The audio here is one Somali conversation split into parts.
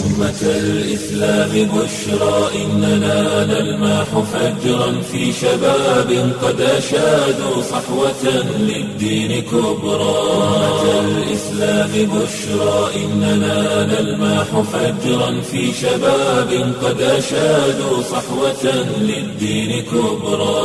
أمة الإسلام بشرى إننا نلمح فجرا في شباب قد أشادوا صحوة للدين كبرى أمة الإسلام بشرى إننا نلمح فجرا في شباب قد أشادوا صحوة للدين كبرى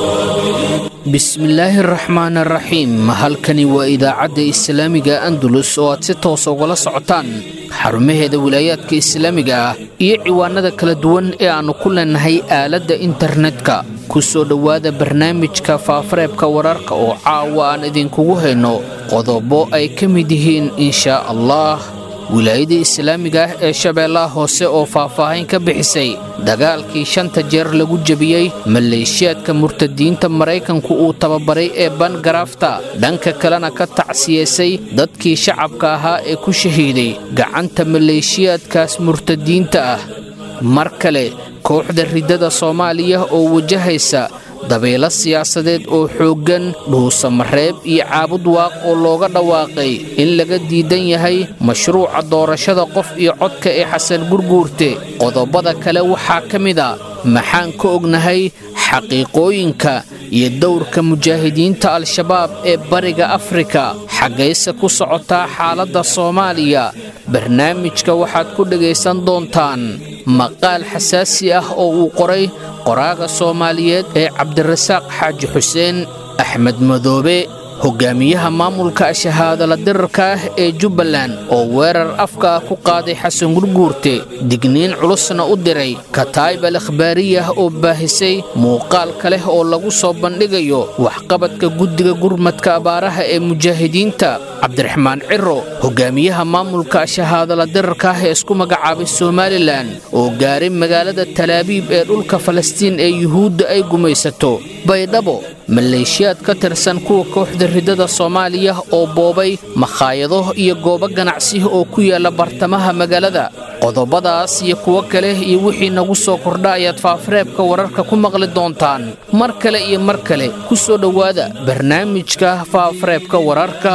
bismillaahi araxmaan araxiim halkani waa idaacadda islaamiga andalus oo aad si toos ugala socotaan xarumaheeda wilaayaadka islaamiga ah iyo ciwaanada kala duwan ee aannu ku leenahay aaladda internetka ku soo dhowaada barnaamijka faafareebka wararka oo caawa aan idinkugu hayno qodobo ay ka mid yihiin inshaa allah wilaayada islaamiga ah ee shabeellaha hoose oo faahfaahin ka bixisay dagaalkii shanta jeer lagu jebiyey maleeshiyaadka murtadiinta maraykanku uu tababaray ee bangaraafta dhanka kalena ka tacsiyeysay dadkii shacabka ahaa ee ku shahiiday gacanta maleeshiyaadkaas murtadiinta ah mar kale kooxda riddada soomaaliya oo wajahaysa dabeelo siyaasadeed oo xooggan dhuusamareeb iyo caabud waaq oo looga dhawaaqay in laga diidan yahay mashruuca doorashada qof iyo codka ee xasan gurguurte qodobada kale waxaa ka mid a maxaan ka ognahay xaqiiqooyinka iyo dowrka mujaahidiinta al-shabaab ee bariga afrika xaggayse ku socotaa xaaladda soomaaliya barnaamijka waxaad ku dhegaysan doontaan maqaal xasaasi ah oo uu qoray qoraaga soomaaliyeed ee cabdirasaaq xaaji xuseen axmed madoobe hogaamiyaha maamulka shahaadala dirarka ah ee jubbaland oo weerar afka ah ku qaaday xasan gurguurte digniin culusna u diray kataayib al akhbaariyah oo baahisay muuqaalka leh oo lagu soo bandhigayo waxqabadka guddiga gurmadka abaaraha ee mujaahidiinta cabdiraxmaan ciro hogaamiyaha maamulka shahaadala dirarka ah ee isku magacaabay somalilan oo gaaray magaalada talaabiib ee dhulka falastiin ee yuhuudda ay gumaysato baydhabo maleeshiyaad ka tirsan kuwa kooxda riddada soomaaliya oo boobay makhaayado iyo goobo ganacsi oo ku yaalla bartamaha magaalada qodobadaas iyo kuwo kale iyo wixii nagu soo kordha ayaad faafareebka wararka ku maqli doontaan mar kale iyo mar kale ku soo dhowaada barnaamijka faafareebka wararka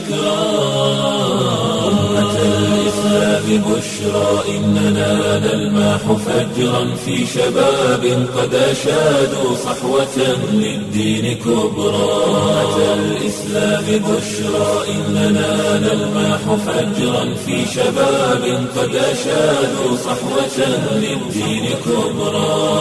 بشرى إننا نلمح فجرا في شباب قد أشادوا صحوة للدين كبرى أمة الإسلام بشرى إننا نلمح فجرا في شباب قد أشادوا صحوة للدين كبرى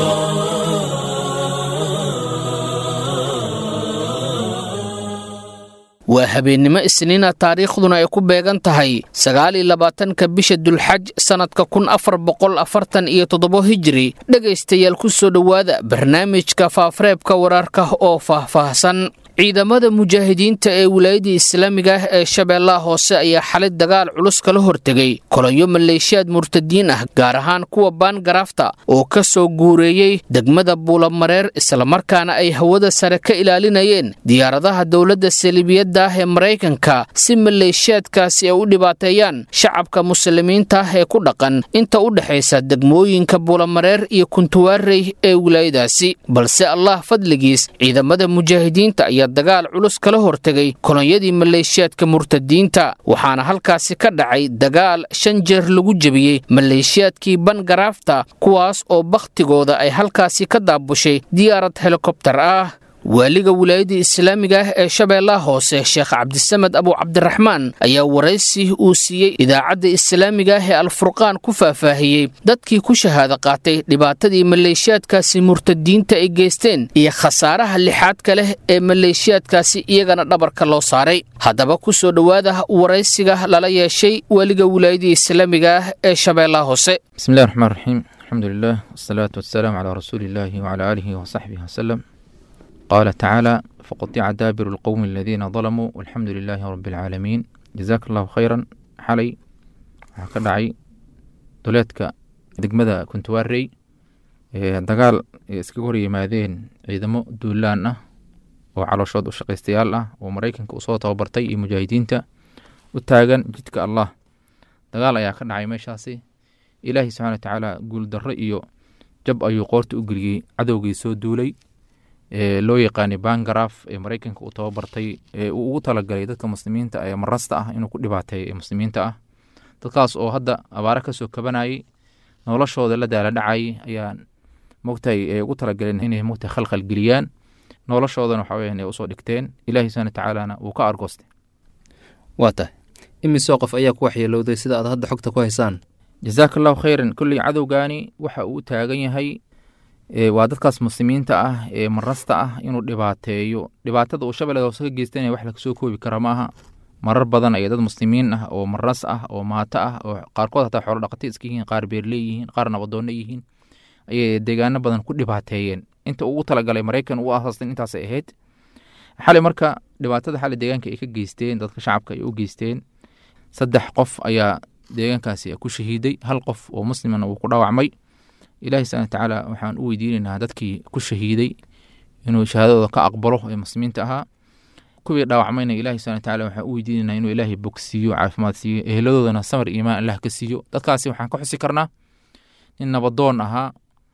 waa habeennimo isniina taariikhduna ay ku beegan tahay sagaal iyo labaatanka bisha dulxaj sannadka kun afar boqol afartan iyo toddobo hijiri dhegaystayaal ku soo dhowaada barnaamijka faafareebka wararka oo faahfaahsan ciidamada mujaahidiinta ee wilaayadda islaamiga ah ee shabeellaha hoose ayaa xalay dagaal culus kala hortegay kolonyo maleeshiyaad murtadiin ah gaar ahaan kuwa baangaraafta oo ka soo guureeyey degmada buulamareer islamarkaana ay hawada sare ka ilaalinayeen diyaaradaha dowladda saliibiyadda ah ee maraykanka si maleeshiyaadkaasi ay u dhibaateeyaan shacabka muslimiinta ah ee ku dhaqan inta u dhexaysa degmooyinka buulamareer iyo kuntuwaarey ee wilaayadaasi balse allah fadligiis ciidamada mujaahidiinta ayaa dagaal culus kala hortegay kolonyadii maleeshiyaadka murtadiinta waxaana halkaasi ka dhacay dagaal shan jeer lagu jebiyey maleeshiyaadkii bangaraafta kuwaas oo bakhtigooda ay halkaasi ka daabushay diyaarad helikobtar ah waaliga wilaayadda islaamiga ah ee shabeellaha hoose sheekh cabdisamed abu cabdiraxmaan ayaa waraysi uu siiyey idaacadda islaamiga ah ee alfurqaan ku faahfaahiyey dadkii ku shahaado qaatay dhibaatadii maleeshiyaadkaasi murtadiinta ay geysteen iyo khasaaraha lixaadka leh ee maleeshiyaadkaasi iyagana dhabarka loo saaray haddaba ku soo dhowaada waraysiga lala yeeshay waaliga wilaayadda islaamiga ah ee shabeellaha hoose bismillahi raxmaan raxiim alxamdu lilah wasalaatu wasalaamu calaa rasuuli illaahi wacalaa aalihi wasaxbihi wasalem qaala tacaala faqatica daabiru lqowmi aladiina dalamuu walxamdu lilaahi rabi alcaalamiin jazaaka allahu khayran xalay waxaa ka dhacay duleedka degmada kuntuwaarey dagaal ay iskaga hor yimaadeen ciidamo duulaan ah oo calooshood u shaqaystayaal ah oo maraykanka usoo tababartay iyo mujaahidiinta u taagan jidka allah dagaal ayaa ka dhacay meeshaasi ilaahi subxana wa tacaala guuldarro iyo jab ayuu qoorta u geliyey cadowgii soo duulay loo yaqaanay bangaraaf ee maraykanka uu tababartay ee uu ugu talagalay dadka muslimiinta ee marasta ah inuu ku dhibaateeyo ee muslimiinta ah dadkaas oo hadda abaare kasoo kabanayay noloshooda la daala dhacayay ayaa mogtahay ay ugu talagaleen inay mogtahay khalkhal geliyaan noloshoodana waxa weeyaan ay usoo dhigteen ilaahi subhana tacaalana wuu ka argoostay waa tahay imisoo qof ayaa ku waxyeelowday sida aad hadda xogta ku haysaan jazaaka allahu khayran kolley cadowgaani waxa uu taagan yahay waa dadkaas muslimiinta ah ee marasta ah inuu dhibaateeyo dhibaatada uu shabeellada hoose ka geystanaya wax lagasoo koobi kara maaha marar badan ayay dad muslimiin ah oo maras ah oo maato ah oo qaarkood hataa xoolo dhaqati iska yihiin qaar beerley yihiin qaar nabadoonno yihiin ayay deegaano badan ku dhibaateeyeen inta ugu talagalay maraykan uu asaastan intaasay ahayd xali marka dhibaatada xali deegaanka ay ka geysteen dadka shacabka ay u geysteen saddex qof ayaa deegaankaasi ku shahiiday hal qof oo muslimana uu ku dhaawacmay ilaahi subana watacaala waxaan u weydiinaynaa dadkii ku shahiiday inuu shahaadadooda ka aqbalo ee muslimiinta ahaa kuwii dhaawacmayna ilahi subana wataala waxaan u weydiinaynaa inuu ilaahay bogsiiyo caafimaad siiyo eheladoodana samar iimaan allah ka siiyo dadkaasi waxaan ka xusi karnaa nin nabadoon ahaa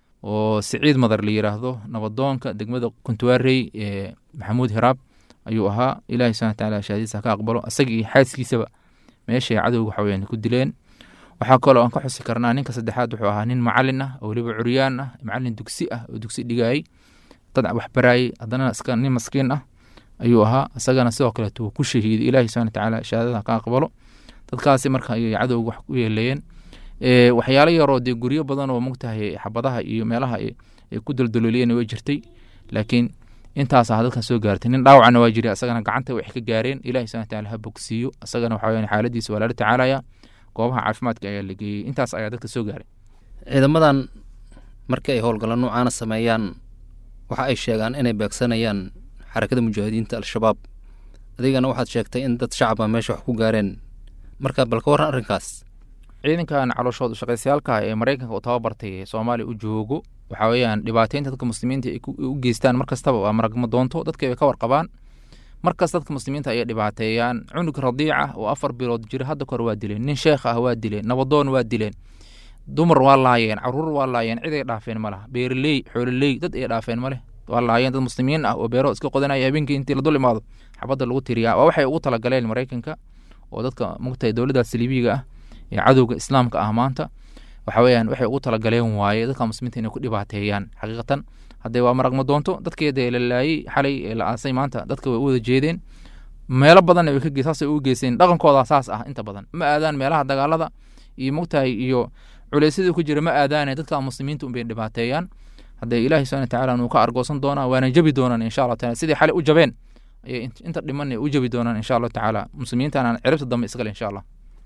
oo siciid madar la yiraahdo nabadoonka degmada kuntuwaarey ee maxamuud hiraab ayuu ahaa ilahi subana wataala shahaadadiisa ka aqbalo isagii iyo xaaskiisaba meeshay cadowga waxaweyaan ku dileen waxaa kaloo aan ka xusi karnaa ninka saddexaad wuxuu ahaa nin macalin ah oo weliba curyaan ah macalin dugsi ah oo dugsi dhigayay dad waxbaraayey haddana iska nin maskiin ah ayuu ahaa isagana sidoo kaleeto wuu ku shahiiday ilaahi subana watacaala shahaadada ka aqbalo dadkaasi marka ayay cadowga wax ku yeeleeyeen waxyaalo yaroo dee guryo badan oo mogtahay xabadaha iyo meelaha ay ku daldalooliyeen way jirtay laakiin intaas ah dadkan soo gaartay nin dhaawacna waa jiray asagana gacanta wax ka gaareen ilahi subana wataala ha bogsiiyo asagana waxa weyaan xaaladiisa waa lala tacaalaya goobaha caafimaadka ayaa la geeyey intaas ayaa dadka soo gaaray ciidamadan markii ay howlgallo noocaana sameeyaan waxa ay sheegaan inay beegsanayaan xarakada mujaahidiinta al-shabaab adigana waxaad sheegtay in dad shacaba meesha wax ku gaareen marka bal ka warran arrinkaas ciidankan calooshood ushaqaysayaalka ee maraykanka uu tababartay ee soomaaliya u joogo waxa weeyaan dhibaateynta dadka muslimiinta ay u geystaan mar kastaba waa maragma doonto dadka ay ka warqabaan markas dadka muslimiinta ayay dhibaateeyaan cunug radiica oo afar bilood jira hadda kor waa dileen nin sheekh ah waa dileen nabadoon waa dileen dumar waa laayeen caruur waa laayeen cid ay dhaafeen ma laha beeraley xoololey dad ay dhaafeen ma leh waa laayeen dad muslimiin ah oo beero iska qodanaya habeenkii intii la dul imaado xabadda lagu tiriyaa waa waxay ugu talagaleen maraykanka oo dadka mugtahay dowladda saliibiga ah ee cadowga islaamka ah maanta waxa weeyaan waxay ugu talagaleen waaye dadka muslimiinta inay ku dhibaateeyaan xaqiiqatan haddee waa maragma doonto dadkeeda la laayey xalay ee la aasay maanta dadka way u wada jeedeen meelo badanna way ka saasay u geyseen dhaqankooda saas ah inta badan ma aadaan meelaha dagaalada iyo mogtahay iyo culeysyada ku jira ma aadaane dadka muslimiinta unbay dhibaateeyaan haddee ilaahi subhana watacaala nuu ka argoosan doonaa waana jabi doonaan insha allah taala sidii xalay u jabeen ayay inta dhiman u jabi doonaan insha allahu tacaala muslimiintana ciribta dambe iskale insha allah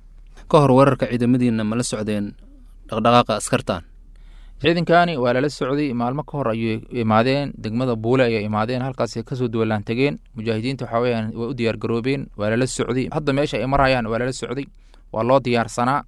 ka hor weerarka ciidamadiina ma la socdeen dhaqdhaqaaqa askartan ciidankani waa lala socday maalmo ka hor ayay imaadeen degmada buule ayay imaadeen halkaas kasoo duwalaan tegeen mujaahidiinta waxa weyaan way u diyaar garoobeen waa lala socday hadda meesha ay marayaan waa lala socday waa loo diyaarsanaa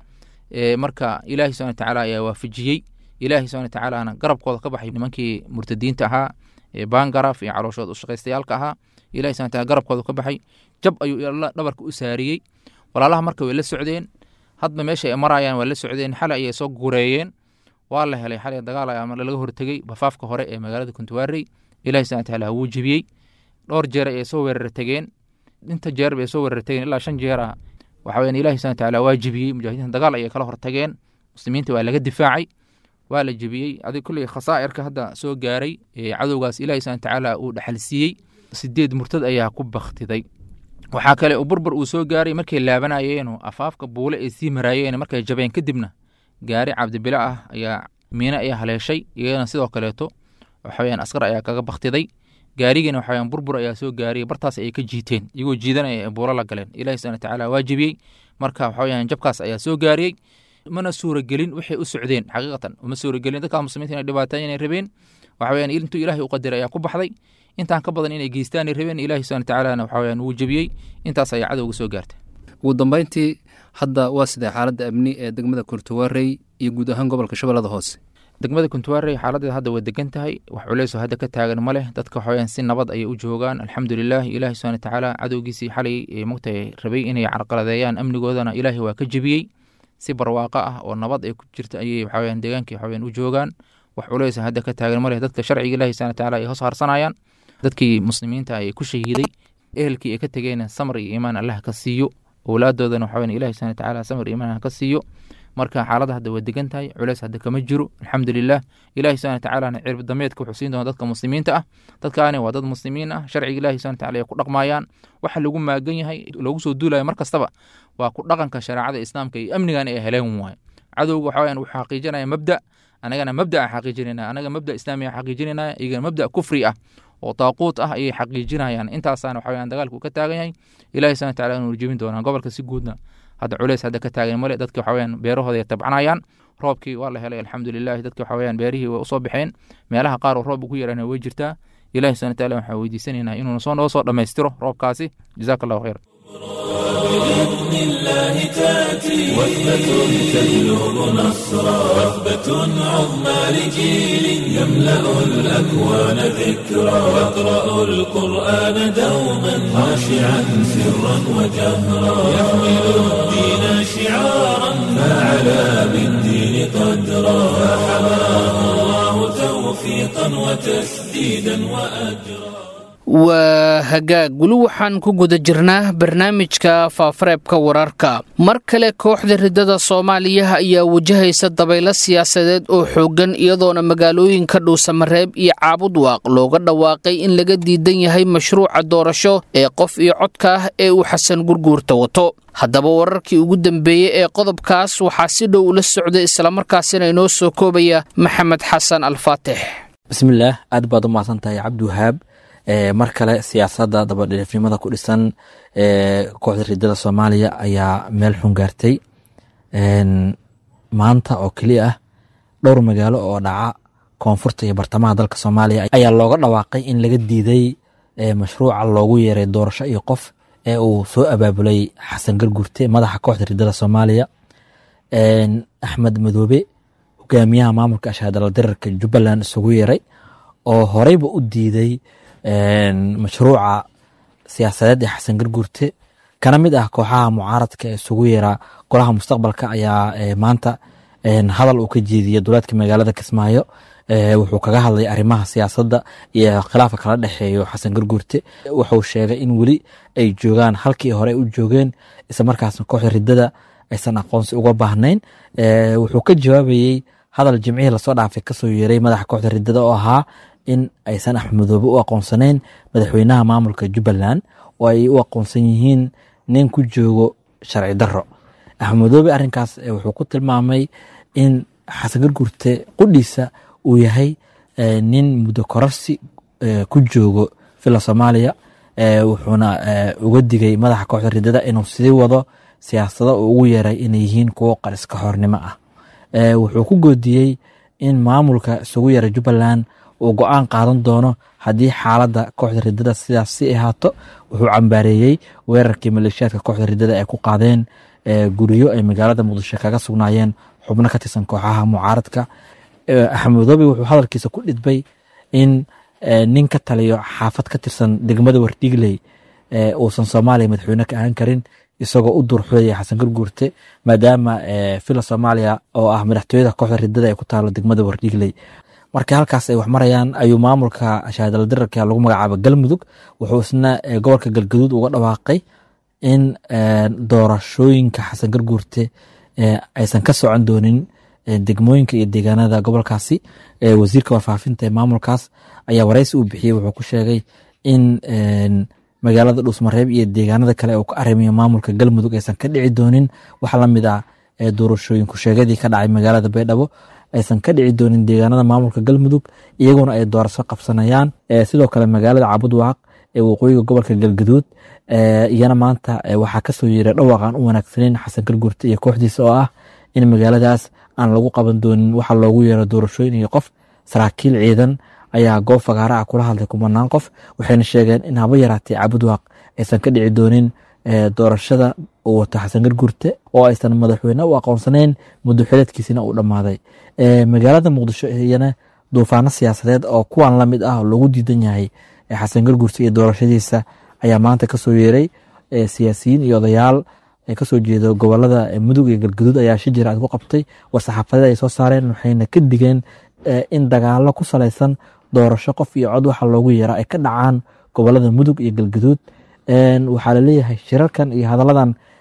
marka ilaahi subana watacaala ayaa waafajiyey ilaahi subana watacaalana garabkooda ka baxay nimankii murtadiinta ahaa ee bangaraf iyo calooshood ushaqaystayaalka ahaa ilahi subana wataala garabkooda ka baxay jab ayuu dhabarka u saariyey walaalaha marka way la socdeen hadba meesha ay marayaan waa la socdeen xale ayay soo gureeyeen waa la helay xalay dagaal ayaa laga hortegey bafaafka hore ee magaalada kuntuwaarey ilahi subana wataala wuu jebiyey dhowr jeer ayay soo weerar tegeen inta jeer bay soo weerar tegeen ilaa shan jeer ah waxa weyan ilahi subana wataala waa jebiyey mujaahidiinta dagaal ayay kala hortageen muslimiinta waa laga difaacay waa la jebiyey adig kulley khasaa'irka hadda soo gaaray ee cadowgaas ilahi subana watacaala uu dhaxalsiiyey sideed murtad ayaa ku baktiday waxaa kale uu burbur uu soo gaaray markay laabanayeen afaafka buule ay sii maraayeen markay jabeen kadibna gaari cabdibila ah ayaa miine ayaa haleeshay iyadana sidoo kaleeto waxaweyaan askar ayaa kaga baktiday gaarigiina waxaweyaan burbur ayaa soo gaariyay bartaas ayay ka jiiteen iyagoo jiidanaya ee buulo la galeen ilahi subana watacaala waa jebiyey marka waxaweyaan jabkaas ayaa soo gaariyey mana suuragelin waxay u socdeen xaqiiqatan uma suuragelin dadka muslimiinta inay dhibaataan inay rabeen waxaweyaan intuu ilaahay u qadiray ayaa ku baxday intaan ka badan inay geystaanay rabeen ilahi subana watacaala waxaweyaan wuu jebiyey intaas ayaa cadowga soo gaartay ugu dambeyntii hadda waa sidee xaaladda amni ee degmada kurtuwaarey iyo guud ahaan gobolka shabeellada hoose degmada kuntuwaarey xaaladeeda hadda way degan tahay wax culeysoo hadda ka taagan ma leh dadka waxaweyaan si nabad ayay u joogaan alxamdulilah ilaahi subana watacaala cadowgiisii xalay mogtahay rabay inay carqaladeeyaan amnigoodana ilaahay waa ka jebiyey si barwaaqo ah oo nabad ay ku jirta ayay waxaweyaan deegaankii waxaweyaan u joogaan wax culeysa hadda ka taagan ma leh dadka sharciga ilahi subana watacaala ay hoos harsanayaan dadkii muslimiinta ay ku shahiiday ehelkii ay ka tegeen samar iyo iimaan allah ka siiyo owlaadoodana waxa weyan ilahi subhana watacaala samir iimaan ha ka siiyo marka xaaladda hadda waa degan tahay culeys hadda kama jiro alxamdulilah ilahi subhana watacaalana cirib dameedka wuxuu siin doona dadka muslimiinta ah dadkaani waa dad muslimiin ah sharciga ilahi subhana wataala ay ku dhaqmayaan waxa lagu maagan yahay loogu soo duulayo mar kastaba waa ku dhaqanka shareecada islaamka iyo amnigan ay heleen waaye cadowga waxa weyan wuxuu xaqiijinaya mabda anagana mabda aan xaqiijinayna anaga mabda islaami aan xaqiijinayna iyagana mabda kufri ah oo taaquut ah ayay xaqiijinayaan intaasaana waxa weyan dagaalku ka taagan yahay ilahi subhana wataala inuu rjebin doonaa gobolka si guudna hadda culeys hadda ka taagan male dadki waxa weyan beerahooda ay tabcanayaan roobkii waa la helay alxamdulilahi dadki waxa weyan beerihii way usoo baxeen meelaha qaar oo roob ugu yarana way jirtaa ilahi subhana wataala waxaan weydiisanaynaa inuu soo noo soo dhammaystiro roobkaasi jazaaka allahu khayr بإذن الله تأتي وثبة تجلب نصرا وثبة عظمى لجيل يملأ الأكوان ذكرا يقرأ القرآن دوما خاشعا سرا وجهرا يحمل الدين شعارا فعلى بالدين قدرا فحماه الله توفيقا وتسديدا وأجرا waa hagaag weli waxaan ku guda jirnaa barnaamijka faafareebka wararka mar kale kooxda riddada soomaaliya ayaa wajahaysa dabaylo siyaasadeed oo xooggan iyadoona magaalooyinka dhuusamareeb iyo caabudwaaq looga dhawaaqay in laga diidan yahay mashruuca doorasho ee qof iyo codka ah ee uu xasan gurguurta wato haddaba wararkii ugu dambeeyey ee qodobkaas waxaa si dhow ula socday islamarkaasina inoo soo koobaya maxamed xasan alfaatix bismillaah aad baad u mahadsantahay cabdiwahaab mar kale siyaasadda dabadhiifnimada ku dhisan kooxda riddada soomaaliya ayaa meel xun gaartay maanta oo keliya ah dhowr magaalo oo dhaca koonfurta iyo bartamaha dalka soomaaliya ayaa looga dhawaaqay in laga diiday mashruuca loogu yeeray doorasho iyo qof ee uu soo abaabulay xasan gargurte madaxa kooxda riddada soomaaliya axmed madoobe hogaamiyaha maamulka ashaadala dirarka jubbaland isugu yeeray oo horeyba u diiday mashruuca siyaasadeed ee xasan garguurte kana mid ah kooxaha mucaaradka ee isugu yeeraa golaha mustaqbalka ayaa maanta hadal uu ka jeediyey duleedka magaalada kismaayo wuxuu kaga hadlay arrimaha siyaasadda iyo khilaafka kala dhexeeyo xasan garguurte wuxuu sheegay in weli ay joogaan halkii hore u joogeen isla markaasna kooxda riddada aysan aqoonsi uga baahnayn wuxuu ka jawaabayey hadal jimcihii lasoo dhaafay kasoo yeeray madaxa kooxda riddada oo ahaa in aysan axmedoobe u aqoonsanayn madaxweynaha maamulka jubbaland oo ay u aqoonsan yihiin nin ku joogo sharci daro axmedoobe arrinkaas wuxuu ku tilmaamay in xasan gargurte qudhiisa uu yahay nin muddo kororsi ku joogo villa soomaaliya wuxuuna uga digay madaxa kooxda riddada inuu sii wado siyaasado uu ugu yeeray inay yihiin kuwo qariska hornimo ah wuxuu ku goodiyey in maamulka isugu yeeray jubbaland uu go-aan qaadan doono haddii xaaladda kooxda riddada sidaas si ahaato wuxuu cambaareeyey weerarkii maleeshiyaadka kooxda riddada ay ku qaadeen guryo ay magaalada muqdisho kaga sugnaayeen xubno ka tirsan kooxaha mucaaradka axmedoobe wuxuu hadalkiisa ku dhidbay in nin ka taliyo xaafad ka tirsan degmada wardhigley uusan soomaaliya madaxweyne ka ahaan karin isagoo u durxoodaya xasan garguurte maadaama villa soomaaliya oo ah madaxtooyada kooxda riddada ay ku taalo degmada wardhigley markii halkaas ay wax marayaan ayuu maamulka shahaadala dirarka lagu magacaaba galmudug wuxuu isna gobolka galgaduud uga dhawaaqay in doorashooyinka xasan garguurte aysan ka socon doonin degmooyinka iyo deegaanada gobolkaasi wasiirka warfaafinta ee maamulkaas ayaa wareysi uu bixiyey wuxuu ku sheegay in magaalada dhuusmareeb iyo deegaanada kale uu ka arrimayo maamulka galmudug aysan ka dhici doonin wax lamid ah doorashooyinku sheegadii ka dhacay magaalada baydhabo aysan ka dhici doonin deegaanada maamulka galmudug iyaguna ay doorasho qabsanayaan sidoo kale magaalada cabudwaaq ee waqooyiga gobolka galgaduud iyana maanta waxaa kasoo yeeray dhawaaqan u wanaagsaneyn xasan gargurte iyo kooxdiisa oo ah in magaaladaas aan lagu qaban doonin waxa loogu yeero doorashooyin iyo qof saraakiil ciidan ayaa goob fagaara ah kula hadlay kumanaan qof waxayna sheegeen in haba yaraatay cabudwaaq aysan ka dhici doonin doorashada uu wato xasan gargurte oo aysan madaxweyne u aqoonsanayn muddo xileedkiisina uu dhammaaday magaalada muqdisho iyana duufaano siyaasadeed oo kuwan lamid ah oo lagu diidan yahay xasan gargurte iyo doorashadiisa ayaa maanta kasoo yeeray siyaasiyiin iyo odayaal kasoo jeedo gobolada mudug iyo galgaduud ayaa shi jira ku qabtay war-saxaafadeed ay soo saareen waxayna ka digeen in dagaalo ku salaysan doorasho qof iyo cod waxa loogu yeera ay ka dhacaan gobolada mudug iyo galgaduud waxaa laleeyahay shirarkan iyo hadaladan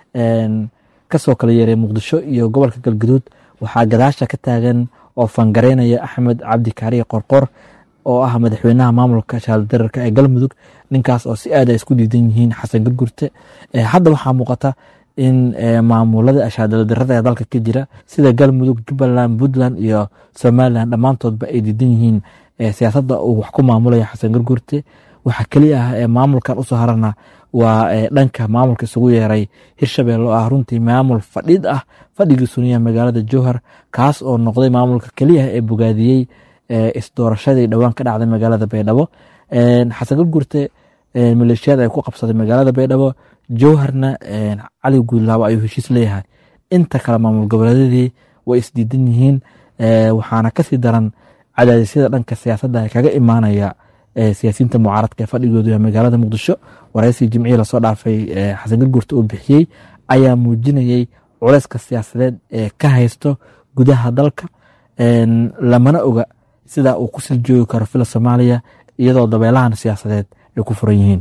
kasoo kala yeeray muqdisho iyo gobolka galguduud waxaa gadaasha ka taagan oo fangareynaya axmed cabdi kaariye qorqor oo ah madaxweynaha maamulka shaaldararka ee galmudug ninkaas oo si aad ay isku diidan yihiin xasan gurgurte hadda waxaa muuqata in maamulada ashaadaladarada ee dalka ka jira sida galmudug jubbaland puntland iyo somalilan dhammaantoodba ay diidan yihiin siyaasadda uu wax ku maamulaya xasan gurgurte waxaa keliya ah ee maamulkan usoo harana waa dhanka maamulka isugu yeeray hirshabelle oo ah runtii maamul fadhid ah fadhigii suniya magaalada jowhar kaas oo noqday maamulka keliya ee bogaadiyey isdoorashadii dhowaan ka dhacday magaalada baydhabo xasan gurgurte maleeshiyada ay ku qabsaday magaalada baydhabo jowharna cali guudlaabo ayuu heshiis leeyahay inta kale maamul goboleedyadii way isdiidan yihiin waxaana kasii daran cadaadisyada dhanka siyaasadda ee kaga imaanaya siyaasiyiinta mucaaradka ee fadhigoodu ee magaalada muqdisho waraysigii jimcihii lasoo dhaafay xasan gurgurte uu bixiyey ayaa muujinayey culeyska siyaasadeed ee ka haysto gudaha dalka lamana oga sida uu ku sii joogi karo fila soomaaliya iyadoo dabeelahan siyaasadeed ay ku furan yihiin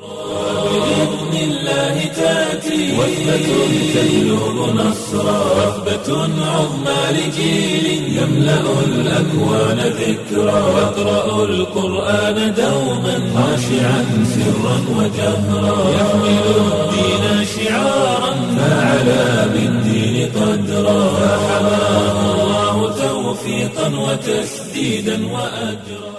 وثبة تجلب نصرا وثبة عظمى لجيل يملأ الأكوان ذكرا يقرأ القرآن دوما خاشعا سرا وجهرا يحمل الدين شعارا فعلى بالدين قدرا فحماه الله توفيقا وتسديدا وأجرا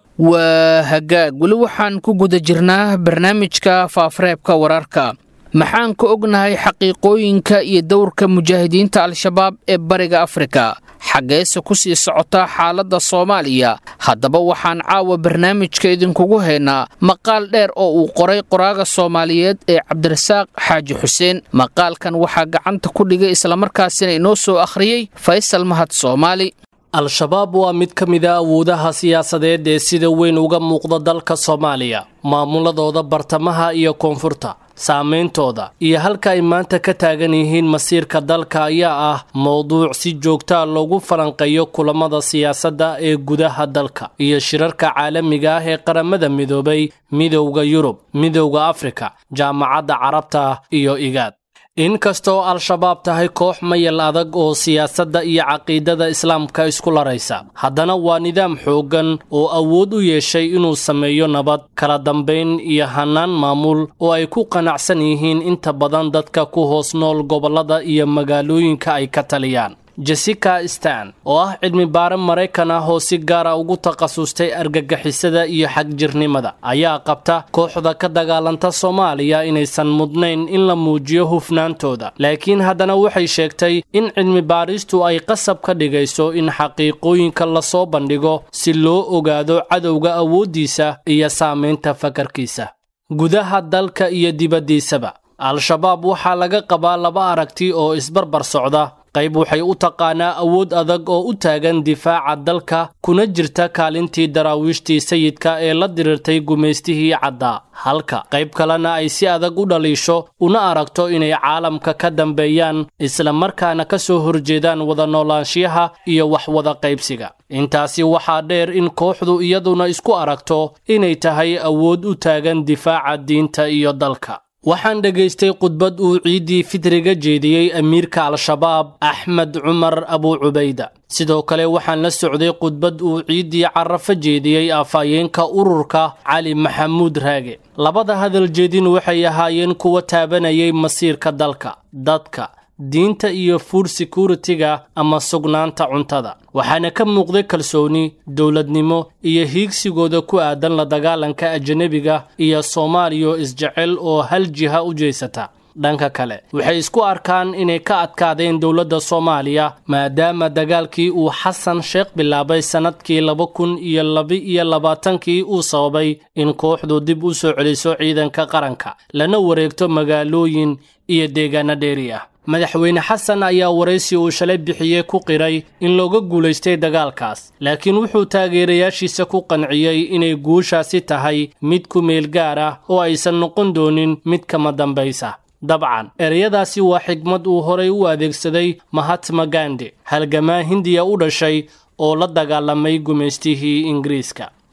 waa hagaag weli waxaan ku guda jirnaa barnaamijka faafareebka wararka maxaan ka ognahay xaqiiqooyinka iyo dowrka mujaahidiinta al-shabaab ee bariga afrika xaggeese ku sii socota xaaladda soomaaliya haddaba waxaan caawa barnaamijka idinkugu haynaa maqaal dheer oo uu qoray qoraaga soomaaliyeed ee cabdirasaaq xaaji xuseen maqaalkan waxaa gacanta ku dhigay islamarkaasina inoo soo akhriyey faysal mahad soomaali al-shabaab waa mid ka mid a awoodaha siyaasadeed ee sida weyn uga muuqda dalka soomaaliya maamuladooda bartamaha iyo koonfurta saameyntooda iyo halka ay maanta ka taagan yihiin masiirka dalka ayaa ah mowduuc si joogtaa loogu falanqeeyo kulamada siyaasadda ee gudaha dalka iyo shirarka caalamiga ah ee qaramada midoobay midowda yurub midowda afrika jaamacadda carabta iyo igaad inkastoo al-shabaab tahay koox mayal adag oo siyaasadda iyo caqiidada islaamka isku laraysa haddana waa nidaam xooggan oo awood u yeeshay inuu sameeyo nabad kala dambayn iyo hannaan maamul oo ay ku qanacsan yihiin inta badan dadka ku hoos nool gobollada iyo magaalooyinka ay ka taliyaan jessica stan oo ah cilmi baare maraykan ah oo si gaara ugu takhasustay argagixisada iyo xagjirnimada ayaa qabta kooxda ka dagaalanta soomaaliya inaysan mudnayn in la muujiyo hufnaantooda laakiin haddana waxay sheegtay in cilmi baaristu ay qasab ka dhigayso in xaqiiqooyinka lasoo bandhigo si loo ogaado cadowga awooddiisa iyo saamaynta fakarkiisa gudaha dalka iyo dibaddiisaba al-shabaab waxaa laga qabaa laba aragti oo isbarbar socda qayb waxay u taqaanaa awood adag oo u taagan difaaca dalka kuna jirta kaalintii daraawiishtii sayidka ee la diriirtay gumaystihii caddaa halka qayb kalena ay si adag u dhaliisho una aragto inay caalamka ka dambeeyaan islamarkaana ka soo horjeedaan wada noolaanshiyaha iyo wax wada qaybsiga intaasi waxaa dheer in kooxdu iyaduna isku aragto inay tahay awood u taagan difaaca diinta iyo dalka waxaan dhegaystay khudbad uu ciiddii fitriga jeediyey amiirka al-shabaab axmed cumar abuu cubayda sidoo kale waxaan la socday khudbad uu ciiddii carafo jeediyey afhayeenka ururka cali maxamuud raage labada hadal jeedin waxay ahaayeen kuwa taabanayay masiirka dalka dadka diinta iyo food security-ga ama sugnaanta cuntada waxaana ka muuqday kalsooni dowladnimo iyo hiigsigooda ku aadan la dagaalanka ajanabiga iyo soomaaliya isjecel oo hal jiha u jeysata dhanka kale waxay isku arkaan inay ka adkaadeen dowladda soomaaliya maadaama dagaalkii uu xasan sheekh bilaabay sannadkii laba kun iyo laba-iyo labaatankii uu sababay in kooxdu dib u soo celiso ciidanka qaranka lana wareegto magaalooyin iyo deegaano dheeri ah madaxweyne xasan ayaa waraysi uu shalay bixiyey ku qiray in looga guulaystay dagaalkaas laakiin wuxuu taageerayaashiisa ku qanciyey inay guushaasi tahay mid ku meel gaar ah oo aysan noqon doonin mid kama dambaysa dabcan ereyadaasi waa xigmad uu horay u adeegsaday mahatma gandi halgamaa hindiya u dhashay oo la dagaalamay gumaystihii ingiriiska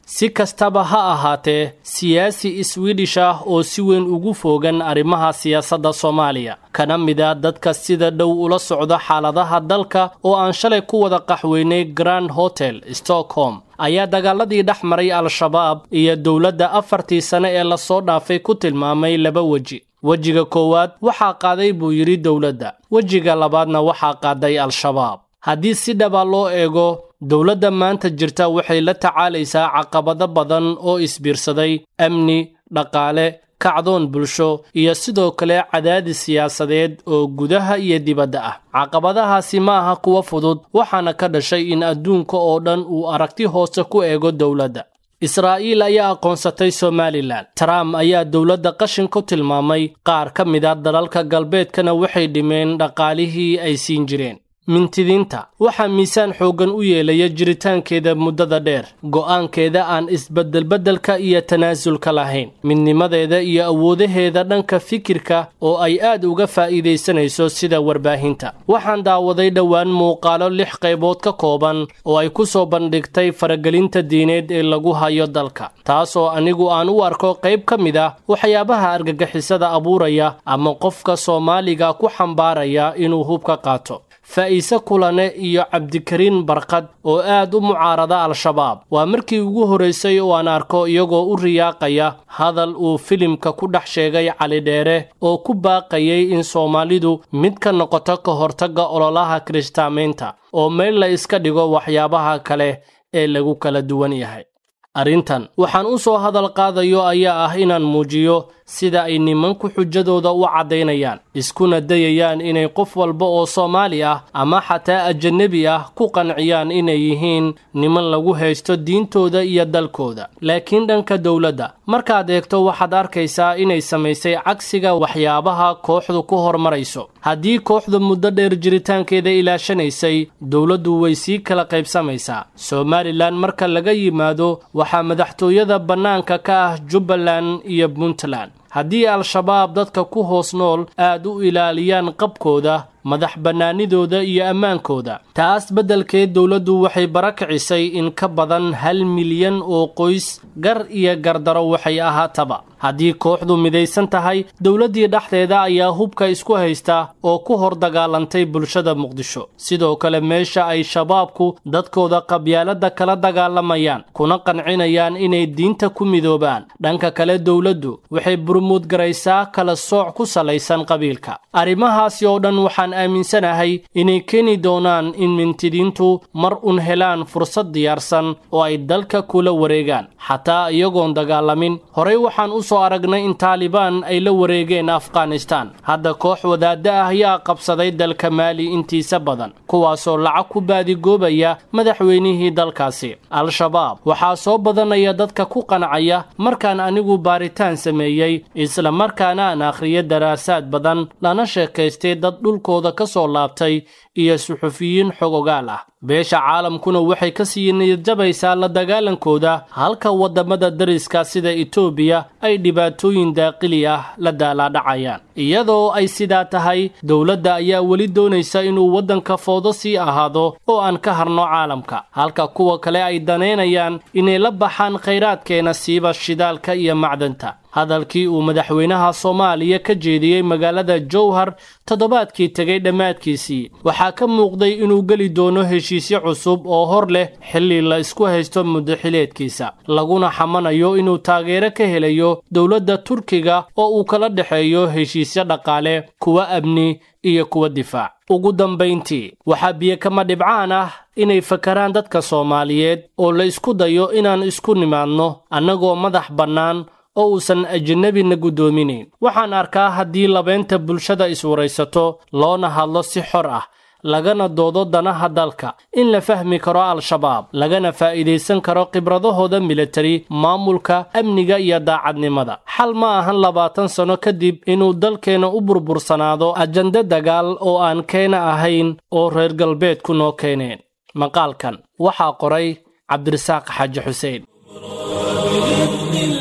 si kastaba ha ahaatee siyaasi swedish ah oo si weyn ugu foogan arrimaha siyaasadda soomaaliya kana mid a dadka sida dhow ula socda xaaladaha dalka oo aan shalay ku wada qaxweynay grand hotel stockholm ayaa dagaaladii dhex maray al-shabaab iyo dowladda afartii sane ee lasoo dhaafay ku tilmaamay laba weji wejiga koowaad waxaa qaaday buu yidhi dowladda wejiga labaadna waxaa qaaday al-shabaab haddii si dhaba loo eego dowladda maanta jirta waxay la tacaalaysaa caqabado badan oo isbiirsaday amni dhaqaale kacdoon bulsho iyo sidoo kale cadaadis siyaasadeed oo gudaha iyo dibadda ah caqabadahaasi ma aha kuwa fudud waxaana ka dhashay in adduunka oo dhan uu aragti hoose ku eego dowladda israa'iil ayaa aqoonsatay somalilan trump ayaa dowladda qashin ku tilmaamay qaar ka mid a dalalka galbeedkana waxay dhimeen dhaqaalihii ay siin jireen mintidiinta waxaa miisaan xooggan u yeelaya jiritaankeeda muddada dheer go'aankeeda aan isbeddelbeddelka iyo tanaasulka lahayn midnimadeeda iyo awoodaheeda dhanka fikirka oo ay aad uga faa'iidaysanayso sida warbaahinta waxaan daawaday dhowaan muuqaalo lix qaybood ka kooban oo ay ku soo bandhigtay faragelinta diineed ee lagu hayo dalka taasoo anigu aan u arko qayb ka mid ah waxyaabaha argagixisada abuuraya ama qofka soomaaliga ku xambaaraya inuu hubka qaato faa'iise kulane iyo cabdikariin barkad oo aad u mucaarada al-shabaab waa markii ugu horraysay oo aan arko iyagoo u riyaaqaya hadal uu filimka ku dhex sheegay cali dheere oo ku baaqayay in soomaalidu mid ka noqoto ka hortagga ololaha kiristaamaynta oo meel la iska dhigo waxyaabaha kale ee lagu kala duwan yahay arrintan waxaan u soo hadal qaadayo ayaa ah inaan muujiyo sida ay nimanku xujadooda u caddaynayaan iskuna dayayaan inay qof walba oo soomaali ah ama xataa ajanebi ah ku qanciyaan inay yihiin niman lagu haysto diintooda iyo dalkooda laakiin dhanka dowladda markaad eegto waxaad arkaysaa inay samaysay cagsiga waxyaabaha kooxdu ku hormarayso haddii kooxdu muddo dheer jiritaankeeda ilaashanaysay dowladdu way sii kala qaybsamaysaa somalilan marka laga yimaado waxaa madaxtooyada bannaanka ka ah jubbaland iyo puntland haddii al-shabaab dadka ku hoos nool aad u ilaaliyaan qabkooda madax bannaanidooda iyo ammaankooda taas beddelkeed dowladdu waxay barakicisay in ka badan hal milyan oo qoys gar iyo gardaro waxay ahaataba haddii kooxdu midaysan tahay dowladdii dhexdeeda ayaa hubka isku haysta oo ku hor dagaalantay bulshada muqdisho sidoo kale meesha ay shabaabku dadkooda qabyaaladda kala dagaalamayaan kuna qancinayaan inay diinta ku midoobaan dhanka kale dowladdu waxay burmuudgaraysaa kala sooc ku salaysan qabiilka arrimahaasi oo dhan waxaan aaminsanahay inay keeni doonaan in mintidiintu mar un helaan fursad diyaarsan oo ay dalka kula wareegaan xataa iyagoon dagaalamin horey waxaan u soo aragnay in taalibaan ay la wareegeen afghanistaan hadda koox wadaadda ah ayaa qabsaday dalka maali intiisa badan kuwaasoo lacag ku baadigoobaya madaxweynihii dalkaasi al-shabaab waxaa soo badanaya dadka ku qancaya markaan anigu baaritaan sameeyey isla markaana aan akhriyo daraasaad badan lana sheekaystay dad dhulkooda ka soo laabtay iyo suxufiyiin xogogaal ah beesha caalamkuna waxay ka sii niyadjabaysaa la dagaalankooda halka waddamada dariska sida etoobiya ay dhibaatooyin daaqili ah la daalaadhacayaan iyadoo ay sidaa tahay dowladda ayaa weli doonaysa inuu waddanka foodo sii ahaado oo aan ka harno caalamka halka kuwa kale ay danaynayaan inay la baxaan khayraadkeena siiba shidaalka iyo macdanta hadalkii uu madaxweynaha soomaaliya ka jeediyey magaalada jowhar toddobaadkii tegay dhammaadkiisii waxaa ka muuqday inuu geli doono heshiisyo cusub oo hor leh xilli la isku haysto muddaxileedkiisa laguna xamanayo inuu taageero ka helayo dowladda turkiga oo uu kala dhexeeyo heshiisyo dhaqaale kuwa amni iyo kuwa difaac ugu dambayntii waxaa biyo kama dhibcaan ah inay fakaraan dadka soomaaliyeed oo la isku dayo inaan isku nimaadno annagoo madax bannaan oo uusan ajnabina guddoominayn waxaan arkaa haddii labeynta bulshada iswaraysato loona hadlo si xor ah lagana doodo danaha dalka in la fahmi karo al-shabaab lagana faa'iidaysan karo khibradahooda militari maamulka amniga iyo daacadnimada xal ma ahan labaatan sano kadib inuu dalkeenna u burbursanaado ajando dagaal oo aan keena ahayn oo reer galbeedku noo keeneen maqaalkan waxaa qoray cabdirasaaq xaaji xuseen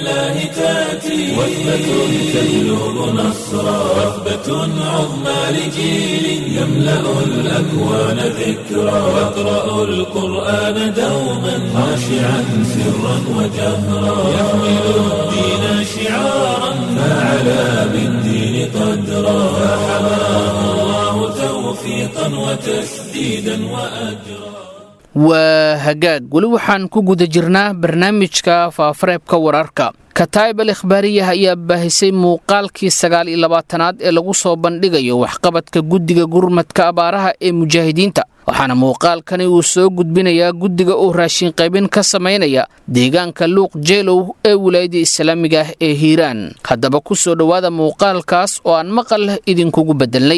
الله تأتي وثبة تجلب نصرا وثبة عظمى لجيل يملأ الأكوان ذكرا يقرأ القرآن دوما خاشعا سرا وجهرا يحمل الدين شعارا فعلى بالدين قدرا فحماه الله توفيقا وتسديدا وأجرا waa hagaag weli waxaan ku guda jirnaa barnaamijka faafareebka wararka kataa'ib al ikhbaariyah ayaa baahisay muuqaalkii sagaal iyo labaatanaad ee lagu soo bandhigayo waxqabadka guddiga gurmadka abaaraha ee mujaahidiinta waxaana muuqaalkani uu soo gudbinayaa guddiga uu raashin qaybin ka samaynaya deegaanka luuq jeelow ee wilaayadda islaamiga ah ee hiiraan haddaba ku soo dhowaada muuqaalkaas oo aan maqal idinkugu beddelnay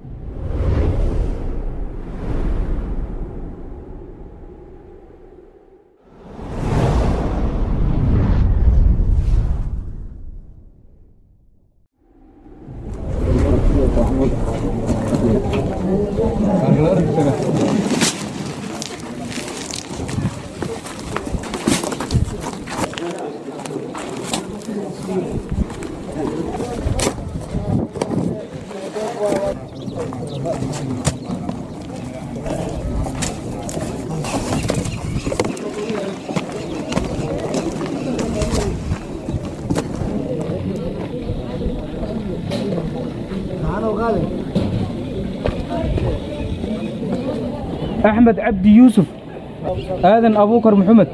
أحمد عبدي يوسف آذن أبو بكر محمد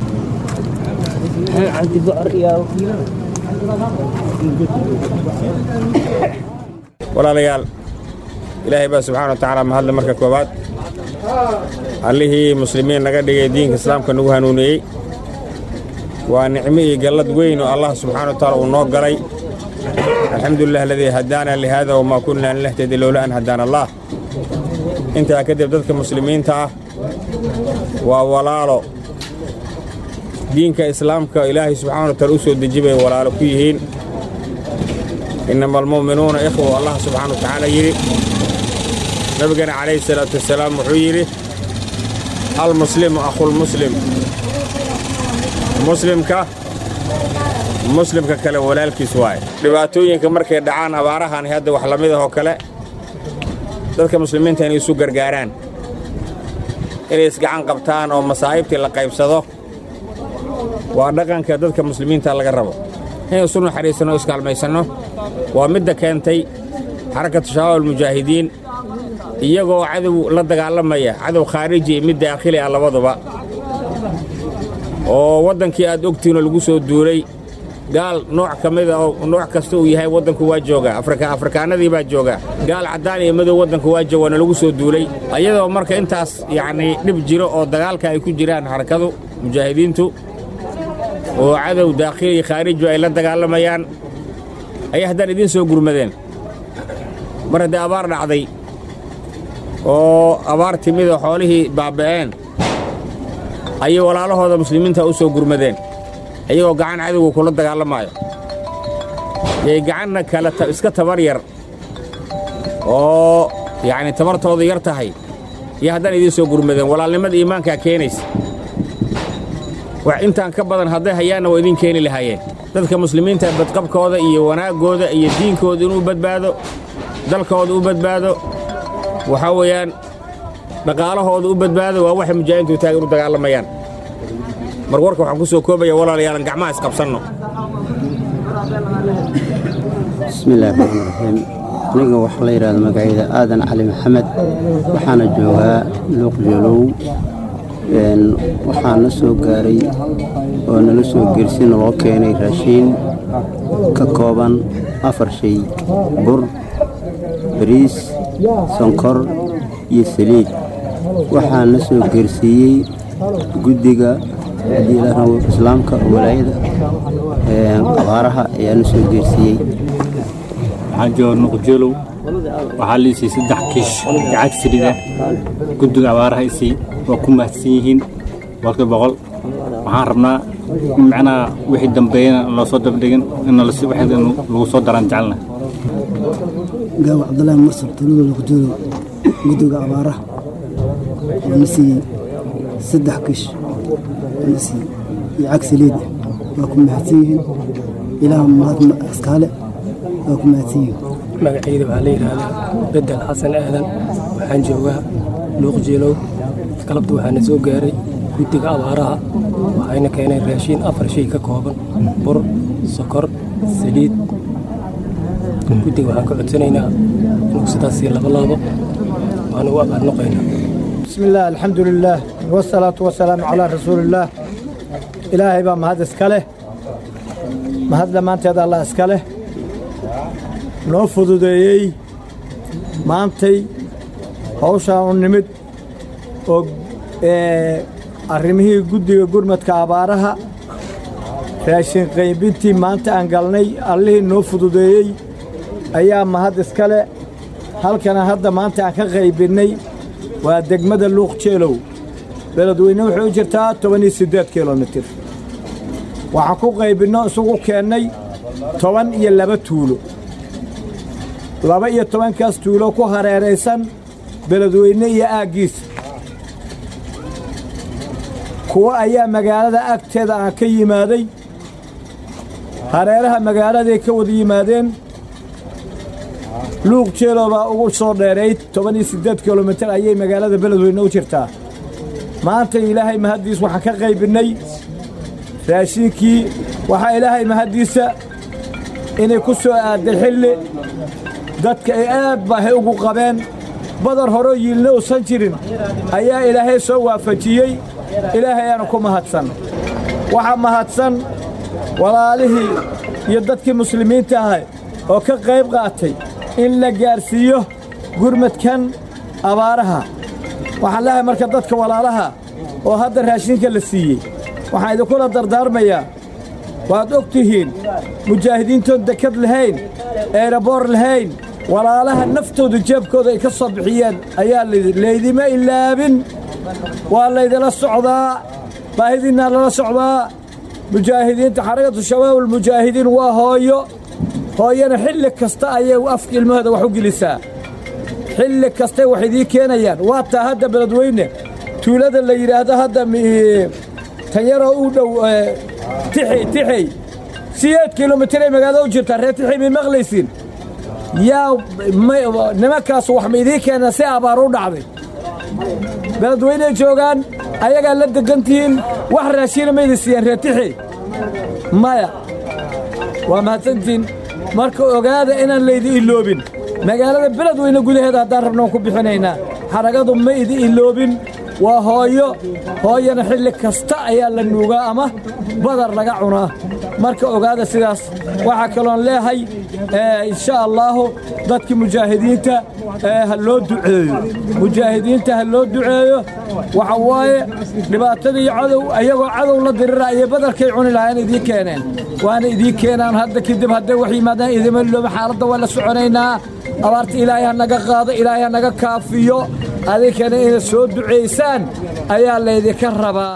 walaalayaal ilaahay baa subxaana wa tacaala mahadle marka koowaad allihii muslimiin naga dhigay diinka islaamka nagu hanuuniyey waa nicmo iyo gallad weyn oo allah subxaana wa tacaala uu noo galay alxamdulilah aladii hadaana lihaada wamaa kunna linahtadi lowla an hadaana allah intaa kadib dadka muslimiinta ah waa walaalo diinka islaamka ilaahay subxaana wa taala u soo deji bay walaalo ku yihiin innama almu'minuuna ikhwa allah subxaana wa tacaala yidhi nabigana calayhi salaatu wasalaam wuxuu yidhi almuslimu akhulmuslim muslimka muslimka kale walaalkiis waaye dhibaatooyinka markay dhacaan abaarahan hadda wax lamid ahoo kale dadka muslimiinta inay isu gargaaraan inay isgacan qabtaan oo masaa'ibtii la qaybsado waa dhaqanka dadka muslimiinta laga rabo inay isu naxariisanno o iskaalmaysanno waa midda keentay xarakatu shabaab almujaahidiin iyagoo cadow la dagaalamaya cadow khaariji iyo mid daakhili ah labaduba oo waddankii aad ogtiinoo lagu soo duulay gaal nooc ka mida oo nooc kasta uu yahay waddanku waa joogaa afrikaanadii baa joogaa gaal caddaan iyo madow waddanku waa joogaana lagu soo duulay iyadoo marka intaas yacnii dhib jiro oo dagaalka ay ku jiraan xarakadu mujaahidiintu oo cadow daakhili iyo khaariju ay la dagaalamayaan ayay haddaan idiin soo gurmadeen mar haddii abaar dhacday oo abaar timid oo xoolihii baaba'een ayay walaalahooda muslimiinta u soo gurmadeen iyagoo gacan cadowga kula dagaalamaayo yay gacanna kale iska tabar yar oo yacni tabartoodu yar tahay iyo haddaan idiin soo gurmadeen walaalnimada iimaankaa keenaysa wax intaan ka badan hadday hayaanna waa idiin keeni lahaayeen dadka muslimiinta badqabkooda iyo wanaaggooda iyo diinkooda inuu badbaado dalkooda u badbaado waxaa weeyaan dhaqaalahooda u badbaado waa waxay mujaahidiintu taagan u dagaalamayaan mar warka waxaan ku soo koobaya walaalayaalan gacmaha isqabsanno bismillahi raxmaan raxiim aniga waxaa la yidhahda magacayda aadan cali maxamed waxaana joogaa luuq joolow waxaa na soo gaaray oo nala soo gersi naloo keenay raashiin ka kooban afar shay bur bariis sonkor iyo saliid waxaa na soo geersiiyey guddiga haddii la rabo islaamka walaayada qabaaraha ayaa na soo geersiiyey waxaan jooga nuqjeelow waxaa liisay saddex kiish lacag sirida guddiga abaaraha isay waa ku mahadsan yihiin boqolkiiba boqol waxaan rabnaa macnaha wixii dambeeyana loo soo dabdhigin in lagu soo daraan jecelna gaawa cabdulaahi mursal tuulada nuqjeelow guddiga abaaraha oo na siiyey saddex kiish na siiyey iyo cag saliid waa ku mahadsan yihiin ilaah mahad iskaale waa ku mahadsan yihiin magacayda waxaa la yidhaahdaa bedel xasan aadan waxaan joogaa luuq jeelow galabta waxaana soo gaaray guddiga abaaraha waxayna keeneen raashiin afar shay ka kooban bur sokor saliid guddiga waxaan ka codsanaynaa inuu sidaasii laba laabo waana u abaadnoqaynaa بسم الله الحمد لله والصلاة والسلام على رسول الله إلهي بقى مهد اسكاله مهد لما انت الله اسكاله noo fududeeyey maantay hawshaan u nimid oo arrimihii guddiga gurmadka abaaraha raashin qaybintii maanta aan galnay allihii noo fududeeyey ayaa mahad iskale halkana hadda maanta aan ka qaybinnay waa degmada luuq jeelow beledweyne waxay u jirtaa toban iyo siddeed kilomitir waxaan ku qaybinno isugu keennay toban iyo laba tuulo laba iyo tobankaas tuulo ku hareeraysan beledweyne iyo aaggiisa kuwo ayaa magaalada agteeda aan ka yimaaday hareeraha magaaladay ka wada yimaadeen luuq jeelo baa ugu soo dheerayd toban iyo siddeed kilomitir ayay magaalada beledweyne u jirtaa maanta ilaahay mahaddiis waxaan ka qaybinnay raashiinkii waxaa ilaahay mahaddiisa inay ku soo aadday xilli dadka ay aad baahay ugu qabeen badar horeo yiilna uusan jirin ayaa ilaahay soo waafajiyey ilaahayaana ku mahadsan waxaa mahadsan walaalihii iyo dadkii muslimiinta ahay oo ka qayb qaatay in la gaarsiiyo gurmadkan abaaraha waxaan leehay marka dadka walaalaha oo hadda raashinka la siiyey waxaan idinkula dardaarmayaa waad og tihiin mujaahidiintoon dekad lahayn eeraboor lahayn walaalaha naftooda jeebkooda ay ka soo bixiyeen ayaa laydima ilaabin waa laydila socdaa baahidiinnaa lala socdaa mujaahidiinta xarakatu shabaabulmujaahidiin waa hooyo hooyana xilli kasta ayay afka ilmahooda wax u gelisaa xilli kastay wax idii keenayaan waa taa hadda beledweyne tuulada la yidhaahdo hadda tanyaroo u dhow tixey tixey sideed kilomitir magaalada u jirtaa reer tixey may maqlaysiin yaa nimankaasu wax ma idiin keenaan si abaar u dhacday beledweyney joogaan ayagaa la degan tihiin wax raashiina ma idin siiyaan reer tixey maya waa mahadsantihiin marka ogaada inaan laydi iloobin magaalada beledweyne gudaheeda haddaan rabna waan ku bixinaynaa xaragadu ma idi iloobin waa hooyo hooyana xilli kasta ayaa la nuugaa ama badar laga cunaa marka ogaada sidaas waxaa kaloon leehay insha allaahu dadkii mujaahidiinta ha loo duceeyo mujaahidiinta ha loo duceeyo waxa waaye dhibaatadii cadow ayagoo cadow la dirira ayay badarkay cuni lahaayeen idiin keeneen waana idiin keenaan hadda kadib hadday wax yimaadaan idima ilooba xaaladda waa la soconaynaa abaarta ilaahay ha naga qaado ilaahay ha naga kaafiyo adinkana inaad soo ducaysaan ayaa laydinka rabaa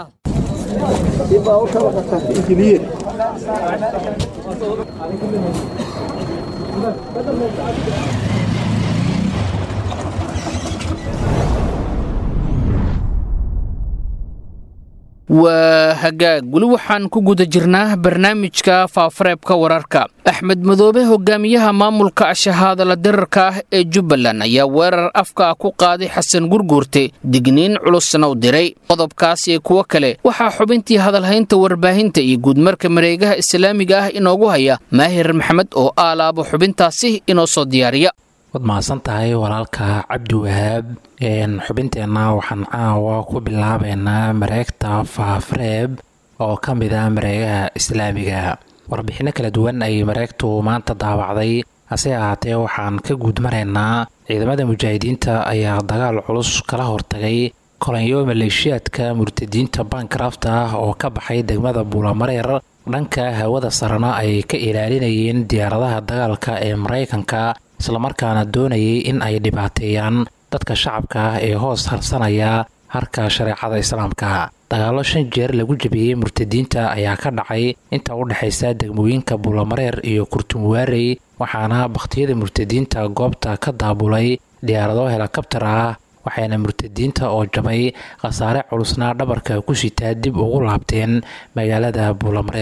waa hagaag weli waxaan ku guda jirnaa barnaamijka faafareebka wararka axmed madoobe hogaamiyaha maamulka ashahaadala dirarka ah ee jubbaland ayaa weerar afka ku qaaday xasan gurguurte digniin culusna u diray qodobkaas iyo kuwo kale waxaa xubintii hadalhaynta warbaahinta iyo guudmarka mareegaha islaamiga ah inoogu haya maahir maxamed oo aalaabo xubintaasi inoo soo diyaariya waad mahadsan tahay walaalka cabdi wahaab xubinteenna waxaan caawa ku bilaabaynaa mareegta faafreeb oo ka mid ah mareegaha islaamiga warbixinno kala duwan ayay mareegtu maanta daawacday hase ahaatee waxaan ka guud maraynaa ciidamada mujaahidiinta ayaa dagaal culus kala hortagay kolanyo maleeshiyaadka murtadiinta bankrafta ah oo ka baxay degmada buulamareer dhanka hawada sarena ay ka ilaalinayeen diyaaradaha dagaalka ee maraykanka islamarkaana doonayay in ay dhibaateeyaan dadka shacabka ah ee hoos harsanaya harka shareecada islaamka dagaallo shan jeer lagu jebiyey murtadiinta ayaa ka dhacay inta u dhexaysa degmooyinka buulamareer iyo kurtumuwaarey waxaana bakhtiyada murtadiinta goobta ka daabulay diyaarado helikabtar ah waxayna murtadiinta oo jabay khasaare culusna dhabarka ku sitaa dib ugu laabteen magaalada buulamareer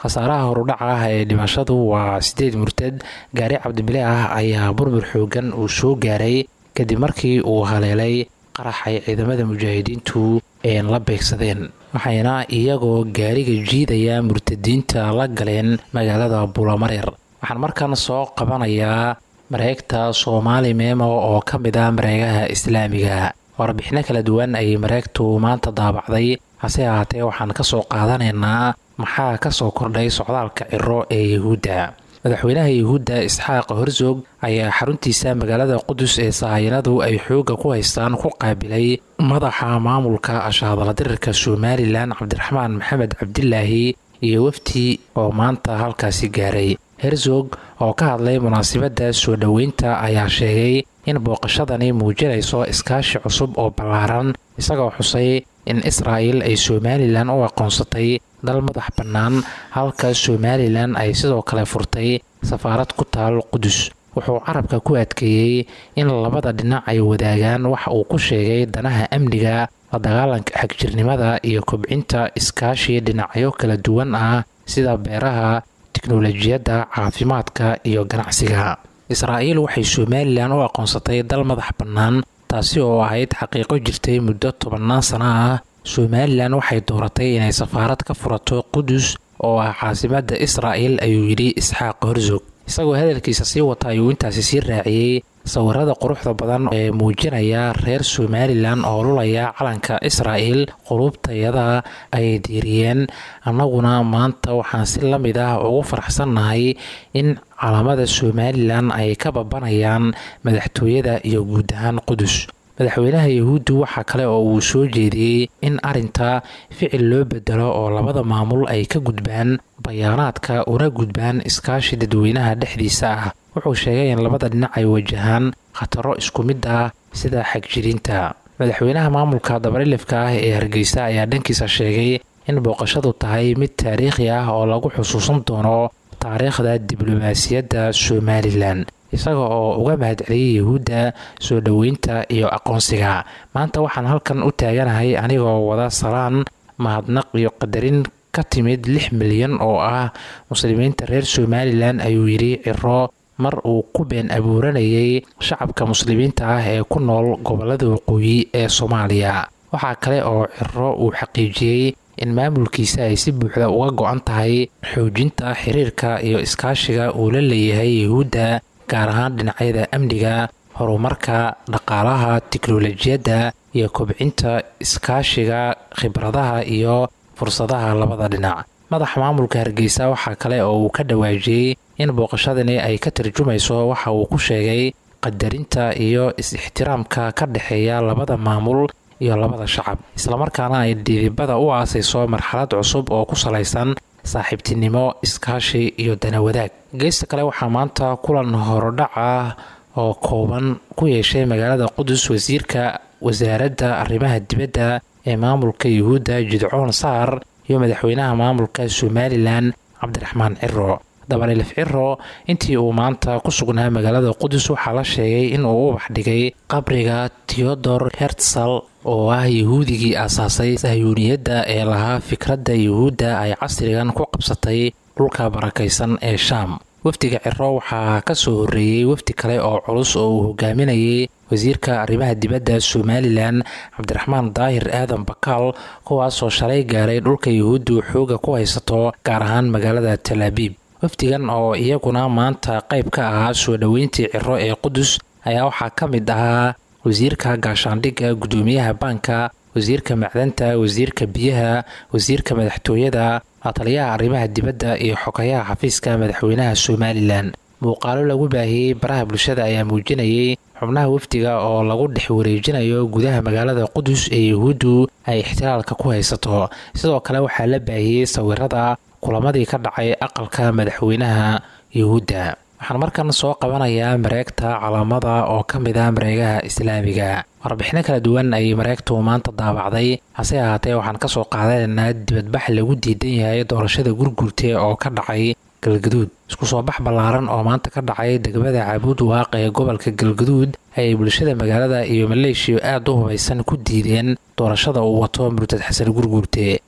khasaaraha horudhaca ah ee dhimashadu waa sideed murtad gaari cabdibile ah ayaa burbur xoogan uu soo gaaray kadib markii uu haleelay qarax ay ciidamada mujaahidiintu la beegsadeen waxayna iyagoo gaariga jiidaya murtadiinta la galeen magaalada buulamareer waxaan markan soo qabanayaa mareegta soomaali meemo oo ka mid ah mareegaha islaamiga warbixino kala duwan ayay mareegtu maanta daabacday hase ahaatee waxaan ka soo qaadanaynaa maxaa ka soo kordhay socdaalka ciro ee yuhuudda madaxweynaha yuhuudda isxaaq herzog ayaa xaruntiisa magaalada qudus ee sahayanadu ay xoogga ku haystaan ku qaabilay madaxa maamulka ashaadaladirirka somalilan cabdiraxmaan maxamed cabdilaahi iyo wafdi oo maanta halkaasi gaaray herzog oo ka hadlay munaasabadda soo dhoweynta ayaa sheegay in booqashadani muujinayso iskaashi cusub oo ballaaran isagoo xusay in israa'il ay somalilan u aqoonsatay dal madax bannaan halka somalilan ay sidoo kale furtay safaarad ku taal qudus wuxuu carabka ku adkeeyey in labada dhinac ay wadaagaan wax uu ku sheegay danaha amniga la dagaalanka xagjirnimada iyo kobcinta iskaashi dhinacyo kala duwan ah sida beeraha tiknolojiyadda caafimaadka iyo ganacsiga israa'iil waxay somalilan u aqoonsatay dal madax bannaan taasi oo ahayd xaqiiqo jirtay muddo tobannaan sano ah somalilan waxay dooratay inay safaarad ka furato qudus oo ah caasimadda israa'il ayuu yidhi isxaaq herzog isagoo hadalkiisa sii wata ayuu intaasi sii raaciyey sawirada quruxda badan ee muujinaya reer somalilan oo lulaya calanka israa'il qulubtayada ay diiriyeen annaguna maanta waxaan si la mid ah ugu faraxsannahay in calaamada somalilan ay ka babanayaan madaxtooyada iyo guud ahaan qudus madaxweynaha yahuuddu waxaa kale oo uu soo jeediyey in arinta ficil loo bedelo oo labada maamul ay ka gudbaan bayaanaadka una gudbaan iskaashi dadweynaha dhexdiisa ah wuxuu sheegay in labada dhinac ay wajahaan khataro isku mid ah sida xagjirinta madaxweynaha maamulka dabarilifka ah ee hargeysa ayaa dhankiisa sheegay in booqashadu tahay mid taariikhi ah oo lagu xusuusan doono taariikhda diblomaasiyadda somalilan isaga oo uga mahadceliyay yahuudda soo dhoweynta iyo aqoonsiga maanta waxaan halkan u taaganahay anigoo wada salaan mahadnaq iyo qadarin ka timid lix milyan oo ah muslimiinta reer somalilan ayuu yidhi ciro mar uu ku been abuuranayay shacabka muslimiinta ah ee ku nool gobolada waqooyi ee soomaaliya waxaa kale oo ciro uu xaqiijiyey in maamulkiisa ay si buuxda uga go-an tahay xoojinta xiriirka iyo iskaashiga uu la leeyahay yahuudda gaar ahaan dhinacyada amniga horumarka dhaqaalaha tiknolojiyadda iyo kobcinta iskaashiga khibradaha iyo fursadaha labada dhinac madaxa maamulka hargeysa waxaa kale oo uu ka dhawaajiyey in booqashadani ay ka tarjumayso waxa uu ku sheegay qadarinta iyo is-ixtiraamka ka dhexeeya labada maamul iyo labada shacab islamarkaana ay dhidibada u aasayso marxalad cusub oo ku salaysan saaxiibtinimo iskaashi iyo dana wadaag geesta kale waxaa maanta kulan horodhac ah oo kooban ku yeeshay magaalada qudus wasiirka wasaaradda arrimaha dibadda ee maamulka yuhuudda jidcoon saar iyo madaxweynaha maamulka somalilan cabdiraxmaan ciro dabalilif ciro intii uu maanta ku sugnaa magaalada qudus waxaa la sheegay in uu ubax dhigay qabriga teodor hertsal oo ah yahuudigii aasaasay sahyuuniyadda ee lahaa fikradda yuhuudda ay casrigan ku qabsatay dhulka barakaysan ee shaam wafdiga ciro waxaa ka soo horreeyey wafdi kale oo culus oo uu hogaaminayay wasiirka arrimaha dibadda somalilan cabdiraxmaan daahir aadan bakaal kuwaasoo shalay gaaray dhulka yuhuuddu xooga ku haysato gaar ahaan magaalada talaabiib wafdigan oo iyaguna maanta qayb ka ahaa soo dhoweyntii ciro ee qudus ayaa waxaa ka mid ahaa wasiirka gaashaandhigga guddoomiyaha baanka wasiirka macdanta wasiirka biyaha wasiirka madaxtooyada lataliyaha arrimaha dibadda iyo xogayaha xafiiska madaxweynaha somalilan muuqaalo lagu baahiyey baraha bulshada ayaa muujinayay xubnaha wafdiga oo lagu dhex wareejinayo gudaha magaalada qudus ee yahuuddu ay ixtilaalka ku haysato sidoo kale waxaa la baahiyey sawirada kulamadii ka dhacay aqalka madaxweynaha yuhuudda waxaan markan soo qabanayaa mareegta calaamada oo ka mid ah mareegaha islaamiga warbixino kala duwan ayay mareegtu maanta daabacday hase ahaatee waxaan kasoo qaadanaynaa dibadbax lagu diidan yahay doorashada gurgurte oo ka dhacay galgaduud isku soo bax ballaaran oo maanta ka dhacay degmada caabuud waaq ee gobolka galgaduud ayay bulshada magaalada iyo maleeshiya aad u hubaysan ku diideen doorashada uu wato murtad xasan gurgurte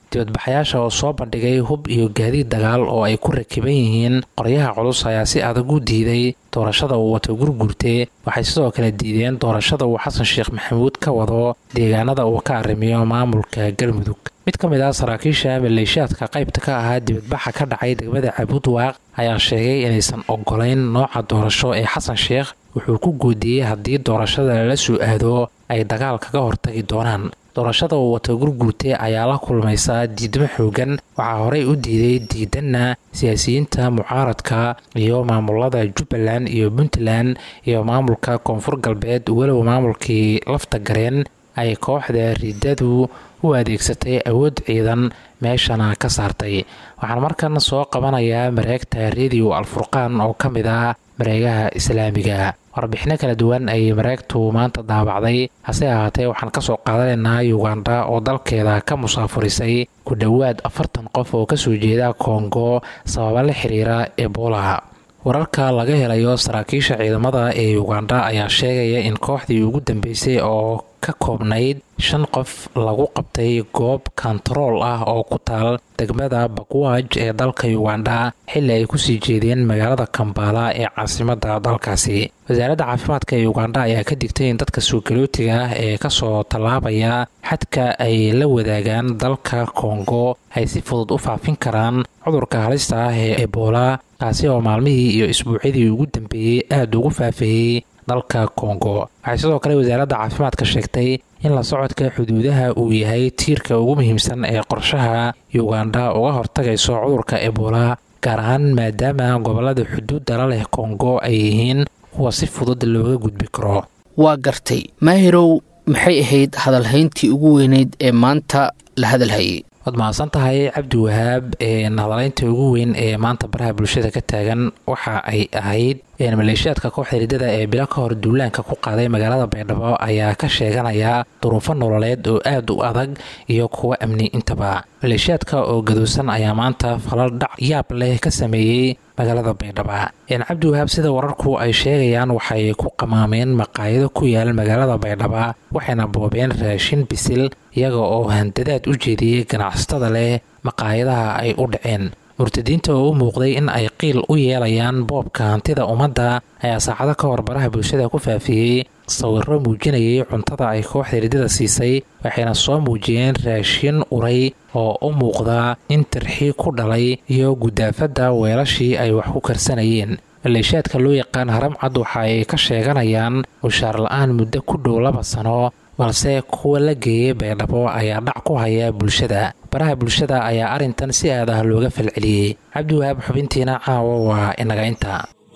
dibadbaxayaasha oo soo bandhigay hub iyo gaadiid dagaal oo ay ku rakiban yihiin qoryaha culus ayaa si adag u diiday doorashada uu wato gurgurte waxay sidoo kale diideen doorashada uu xasan sheekh maxamuud ka wado deegaanada uu ka arrimiyo maamulka galmudug mid ka mid ah saraakiisha maleeshiyaadka qaybta ka ahaa dibadbaxa ka dhacay degmada cabudwaaq ayaa sheegay inaysan ogolayn nooca doorasho ee xasan sheekh wuxuu ku goodiyey haddii doorashada lala soo aado ay dagaal kaga hortagi doonaan doorashada uu wato gurguurte ayaa la kulmaysaa diidmo xoogan waxaa horey u diiday diidanna siyaasiyiinta mucaaradka iyo maamulada jubbaland iyo puntland iyo maamulka koonfur galbeed walow maamulkii lafta gareen ay kooxda riidadu u adeegsatay awood ciidan meeshana ka saartay waxaan markan soo qabanayaa mareegta rediyo alfurqaan oo ka mid ah mareegaha islaamiga warbixino kala duwan ayay mareegtu maanta daabacday hase ahaatee waxaan kasoo qaadanaynaa yuganda oo dalkeeda ka musaafurisay ku dhowaad afartan qof oo kasoo jeeda kongo sababa la xiriira ebola wararka laga helayo saraakiisha ciidamada ee yuganda ayaa sheegaya in kooxdii ugu dambeysay oo ka koobnayd shan qof lagu qabtay goob kontarool ah oo ku taal degmada bakwaaj ee dalka yuganda xilli ay kusii jeedeen magaalada kambala ee caasimada dalkaasi wasaaradda caafimaadka ee yuganda ayaa ka digtay in dadka suugalootiga ah ee kasoo tallaabaya xadka ay la wadaagaan dalka kongo ay si fudud u faafin karaan cudurka halista ah ee ebola kaasi oo maalmihii iyo isbuucyadii ugu dambeeyey aada ugu faafayey dalka kongo waxay sidoo kale wasaaradda caafimaadka sheegtay in la socodka xuduudaha uu yahay tiirka ugu muhiimsan ee qorshaha yuganda uga hortagayso cudurka ebola gaar ahaan maadaama gobolada xuduudda la leh kongo ay yihiin kuwa si fudud looga gudbi karo waa gartay maahirow maxay ahayd hadalhayntii ugu weyneyd ee maanta la hadalhayay waad mahadsan tahay cabdi wahaab hadalaynta ugu weyn ee maanta baraha bulshada ka taagan waxa ay ahayd maleeshiyaadka kooxda riddada ee bilo ka hor duulaanka ku qaaday magaalada baydhabo ayaa ka sheeganaya duruufo nololeed oo aad u adag iyo kuwo amni intaba maleeshiyaadka oo gadoosan ayaa maanta falal dhac yaab leh ka sameeyey magaalada baydhaba cabdi wahaab sida wararku ay sheegayaan waxay ku qamaameen maqaayado ku yaal magaalada baydhaba waxayna boobeen raashin bisil iyaga oo handadaad u jeediyey ganacsatada leh maqaayadaha ay u dhaceen murtadiinta oo u muuqday in ay qiil u yeelayaan boobka hantida ummadda ayaa saacado ka hor baraha bulshada ku faafiyey sawiro muujinayay cuntada ay kooxda riddada siisay waxayna soo muujiyeen raashin uray oo u muuqda in tirxi ku dhalay iyo gudaafadda weelashii ay wax ku karsanayeen maleeshiyaadka loo yaqaan haram cad waxa ay ka sheeganayaan mushaar la-aan muddo ku dhow laba sano balse kuwa la geeyey baydhabo ayaa dhac ku haya bulshada baraha bulshada ayaa arrintan si aad ah looga falceliyey cabdiwahaab xubintiina caawa waa inaga inta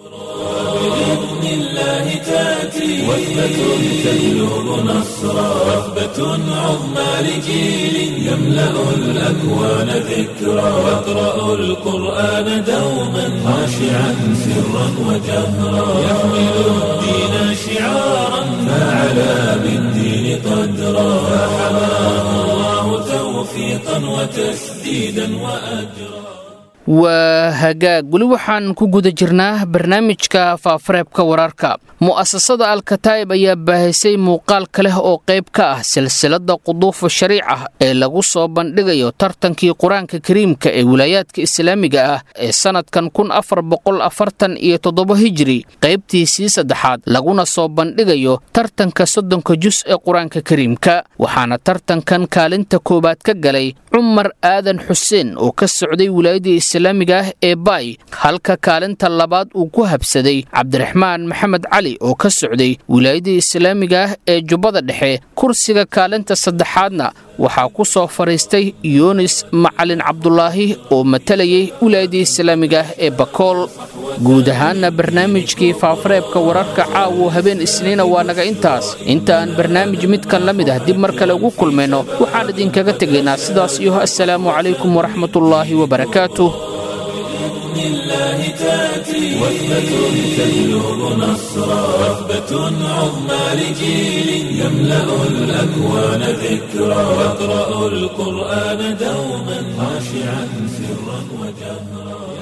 بإذن الله تأتي وثبة تجلب نصرا وثبة عظمى لجيل يملأ الأكوان ذكرا يقرأ القرآن دوما خاشعا سرا وجهرا يحمل الدين شعارا فعلى بالدين قدرا فحماه الله توفيقا وتسديدا وأجرا waa hagaag weli waxaan ku guda jirnaa barnaamijka faafareebka wararka mu'asasada alkataa'ib ayaa baahisay muuqaalka leh oo qayb ka ah silsilada quduufa shariica ee lagu soo bandhigayo tartankii qur-aanka kariimka ee wilaayaadka islaamiga ah ee sannadkan kun afar boqol afartan iyo toddoba hijiri qaybtiisii saddexaad laguna soo bandhigayo tartanka soddonka jus ee qur-aanka kariimka waxaana tartankan kaalinta koowaad ka galay cumar aadan xuseen oo ka socday wilaayadii islaamiga ah ee baay halka kaalinta labaad uu ku habsaday cabdiraxmaan maxamed cali oo ka socday wilaayadii islaamiga ah ee jubbada dhexe kursiga kaalinta saddexaadna waxaa ku soo fadhiistay yunis macalin cabdulaahi oo matalayay wilaayadii islaamiga ah ee bakool guud ahaanna barnaamijkii faafareebka wararka caawo habeen isniina waa naga intaas inta aan barnaamij midkan la mid ah dib mar kale ugu kulmayno waxaan idinkaga tegaynaa sidaas iyo assalaamu calaykum waraxmatullaahi wabarakaatuh بإذن الله تأتي وثبة تجلب نصرا وثبة عظمى لجيل يملأ الأكوان ذكرا يقرأ القرآن دوما خاشعا سرا وجهرا